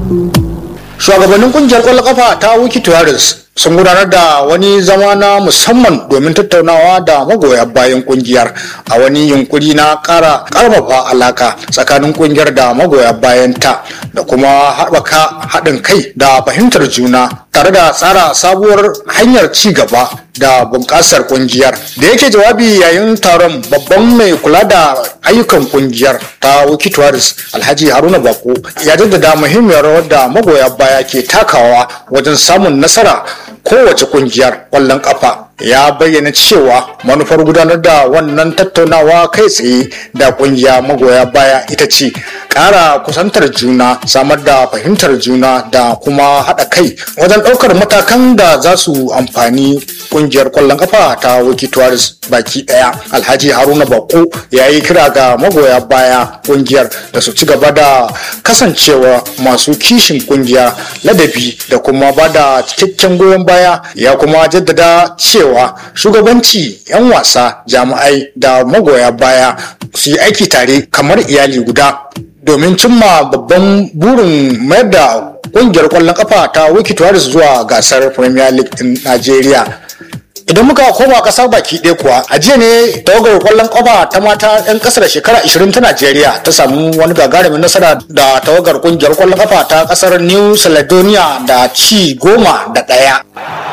shugabannin kungiyar kwallon kafa ta wiki tuwaris sun gudanar da wani zama na musamman domin tattaunawa da magoya bayan kungiyar a wani yunkuri na kara karfafa alaka tsakanin kungiyar da magoya bayan ta da kuma haɓaka haɗin kai da fahimtar juna tare da tsara sabuwar hanyar ci gaba da bunƙasar kungiyar da yake jawabi yayin taron babban mai kula da ayyukan kungiyar ta wiki tuwaris alhaji haruna bako ya jaddada muhimmiyar rawar da magoya baya ke takawa wajen samun nasara kowace kungiyar ƙwallon ƙafa ya bayyana cewa manufar gudanar da wannan tattaunawa kai tsaye da kungiya magoya baya ita ce ƙara kusantar juna samar da fahimtar juna da kuma haɗa kai wajen ɗaukar matakan da za su amfani kungiyar ƙwallon ƙafa ta wiki tuwaris baki ɗaya alhaji haruna bako ya yi kira ga magoya baya kungiyar da su ci gaba da kasancewa masu kishin kungiya ladabi da kuma ba da cikakken goyon baya ya kuma jaddada cewa cewa shugabanci 'yan wasa jami'ai da magoya baya su yi aiki tare kamar iyali guda domin cimma babban burin mayar da kungiyar kwallon kafa ta wiki tuwaris zuwa gasar premier league din nigeria idan muka koma kasar baki ɗaya kuwa a jiya ne tawagar kwallon kafa ta mata 'yan kasar shekara 20 ta najeriya ta samu wani gagarumin nasara da tawagar kungiyar kwallon kafa ta kasar new caledonia da ci goma da ɗaya